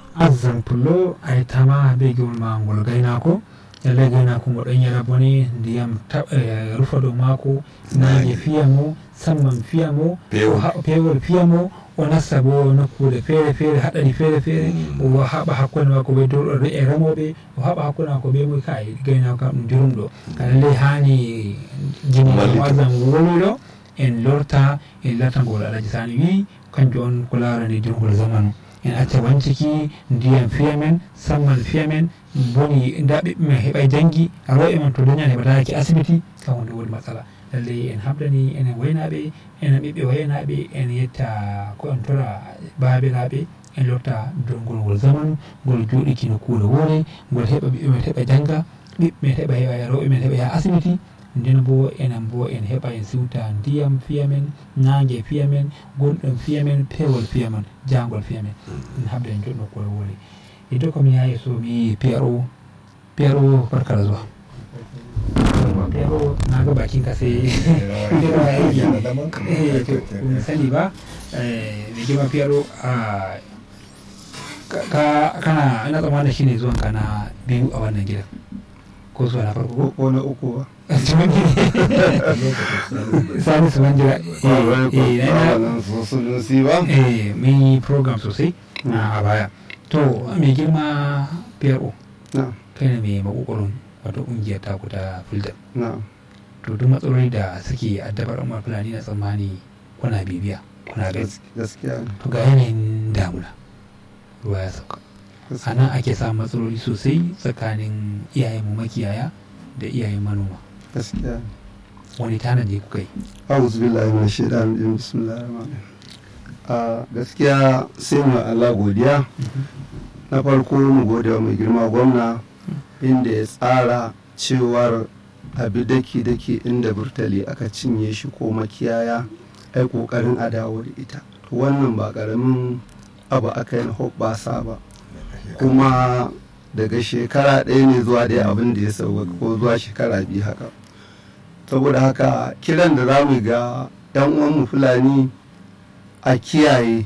azzan pullo ay tama be gol ma ngol gaynako yalle gaynako ngo ɗon yara bone ndiyam rufa ɗo mako nage fiya mo samman fiya mo pewol fiya mo o nasta bo nokkude feere feere haɗani feere feere o haɓa hakkunde makko be dorɗoɓe e remoɓe o haɓa hakkunde makko be moy kay gaynako kam ɗum dirumɗo lallay hani jini azzan woluɗo en lorta en lartangol alaji sani wi kanjum on ko larani dirgol zamanu en acca wanciki ndiyam fiya men sammal fiya men boni nda ɓiɓɓe men heɓa jangi rewɓe men to dañani heɓataki asibiti kam wonde woni matsala lallay en habdani enen waynaɓe enen ɓiɓɓe waynaɓe en yetta ko en tora babiraɓe en lorta durgol ngol zamanu ngol joɗiki no kuure woore ngol heɓa ɓiɓɓe men heɓa janga ɓiɓɓe men heɓa heɓa rewɓe men heɓa yaha asibiti nden bo enen bo en heɓa en siwta ndiyam fiya men nangue fiya men gonɗon fiya men pewol fiya men jangol fiya men en habda en joɗno koye woori e dow komi yaha so mi pro pro barkala zuwa pro naga bakin ka sai mi sani ba mai girma pro kana ina tsammanin shine zuwan ka na biyu a wannan gidan ko zuwa na farko ko na uku ba sani su manjira eh mun yi program sosai a baya to mai girma pro kai ne mai makokoron wato kungiyar taku ta fulda to duk matsaloli da suke addabar umar fulani na tsammani kuna bibiya kuna gani gaskiya to ga yanayin damuna ruwa ya sauka a nan ake samun matsaloli sosai tsakanin iyayen mu makiyaya da iyayen manoma gaskiya wani tanadi kuka yi a'udhu billahi minash shaitanir rajim bismillahir rahmanir a gaskiya sai mu Allah godiya na farko mu gode wa mai girma gwamna inda ya tsara cewar abi daki daki inda burtali aka cinye shi ko makiyaya ai kokarin a dawo da ita wannan ba karamin abu aka yi na hoɓɓasa ba kuma daga shekara ɗaya ne zuwa dai abin da ya sauka ko zuwa shekara biyu haka saboda haka kiran da za mu ga 'yan uwanmu fulani a kiyaye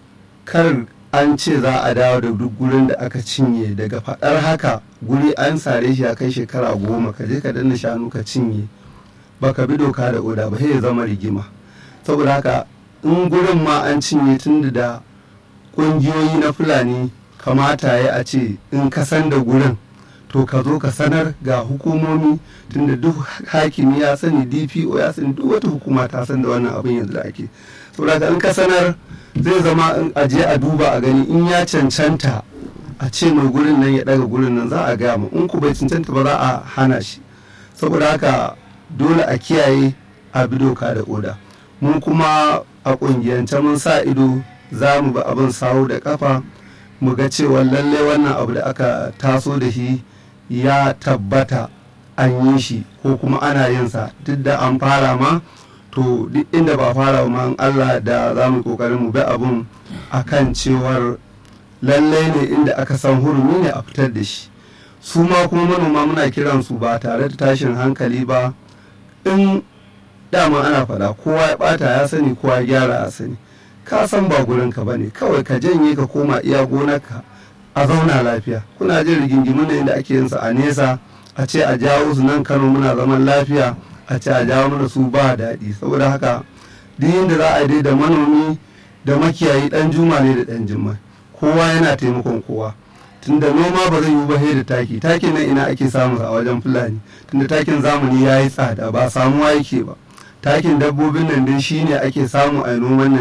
kar an ce za a dawo da duk gurin da aka cinye daga faɗar haka guri an sare shi a kai shekara goma ka je ka danna shanu ka cinye baka bi doka da oda ba ya zama rigima saboda haka in gurin ma an cinye tun da ƙungiyoyi na fulani kamata ya a ce in ka san da gurin to ka zo ka sanar ga hukumomi tunda duk hakimi ya sani dpo ya sani duk wata hukuma ta san da wannan abin yanzu da ake saboda in ka sanar zai zama in aje a duba a gani in ya cancanta a ce mai gurin nan ya daga gurin nan za a gaya mu in ku bai cancanta ba za a hana shi saboda haka dole a kiyaye a bi doka da oda mun kuma a kungiyance mun sa ido za mu bi abin sawu da kafa mu ga cewa lalle wannan abu da aka taso da shi ya tabbata an yi shi ko kuma ana yin sa duk da an fara ma to duk inda ba fara ma Allah da za mu kokarin mu bi abun akan cewar lalle ne inda aka san hurumi ne a fitar da shi su ma kuma manoma muna kiran su ba tare da tashin hankali ba in dama ana faɗa kowa ya bata ya sani kowa ya gyara ya sani ka san ba gurinka ba ne kawai ka janye ka koma iya gonarka a zauna lafiya kuna jin rigingimu ne da ake yin sa a nesa a ce a jawo su nan kano muna zaman lafiya a ce a jawo mana su ba daɗi saboda haka duk yadda za a yi dai da manomi da makiyayi ɗan juma ne da ɗan jimma kowa yana taimakon kowa tunda noma ba zai yi ba da taki takin nan ina ake samu a wajen fulani tunda takin zamani ya yi tsada ba samuwa yake ba takin dabbobin nan dai shine ake samu a noman nan